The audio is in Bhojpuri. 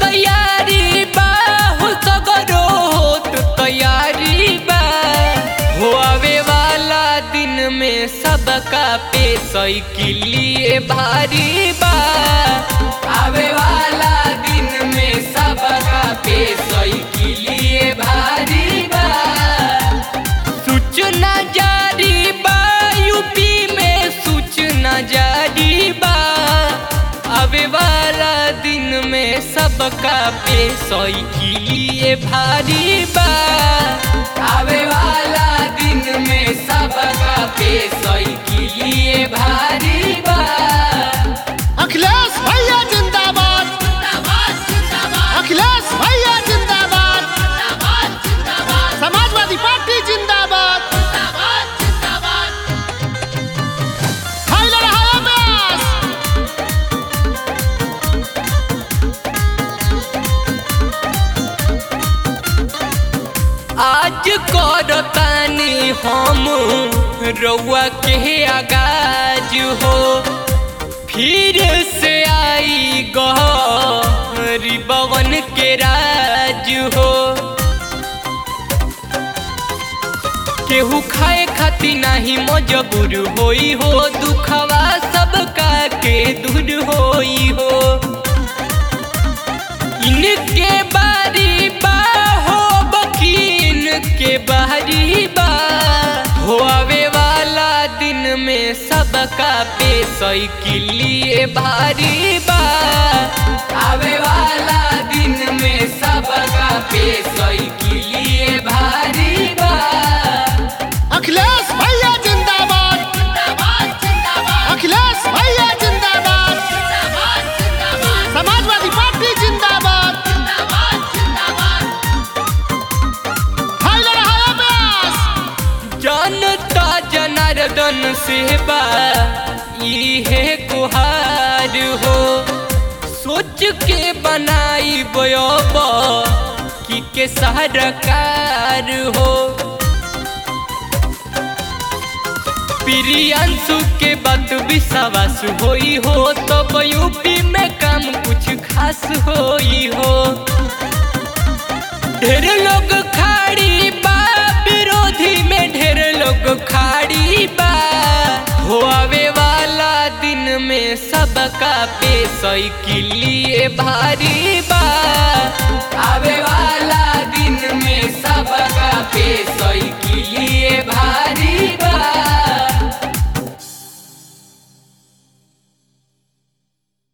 तैयारी बा हो सगरो होत तैयारी बा हो आवे वाला दिन में सबका पे साइकिलिए भारी बा आवे वाला दिन में सबका पे साइकिलिए भारी बा सूचना जारी बा यूपी में सूचना जारी बा आवे वाला दिन में सबका पे साइकिलिए भारी बा आवे वाला दिन में सबका पे साइकिलिए भारी बा अखिलेश भैया जिंदाबाद अखिलेश भैया जिंदाबाद समाजवादी पार्टी जिंदाबाद हाय लड़ा हाय अब्बास आज करतानी हम रउआ के आगाज हो फिर से आई गरीबवन के राज हो केहू खाए खाती नाही मजबूर होई हो दुखवा सबका के दूर होई हो इनके बारी बा हो बकीन के बारी बा हो आवे वाला दिन में सबका पे साइकिलिए भारी बा आवे वाला दिन में सबका पे साइकिलिए भारी बा अखिलेश भैया जिंदाबाद अखिलेश भैया जिंदाबाद समाजवादी पार्टी जिंदाबाद हाय लड़ा हाय अब्बास जनता जनार्दन सेवा इहे गुहार हो सोच के बनाई बयब कि के सरकार हो प्रियांशु के बात विश्वास होई हो तो यूपी में काम कुछ खास होई हो ढेर लोग खाड़ी बा विरोधी में ढेर लोग खाड़ी बा हो आवे वाला दिन में सबका पे साइकिलिए भारी बा आवे वाला दिन में सबका पे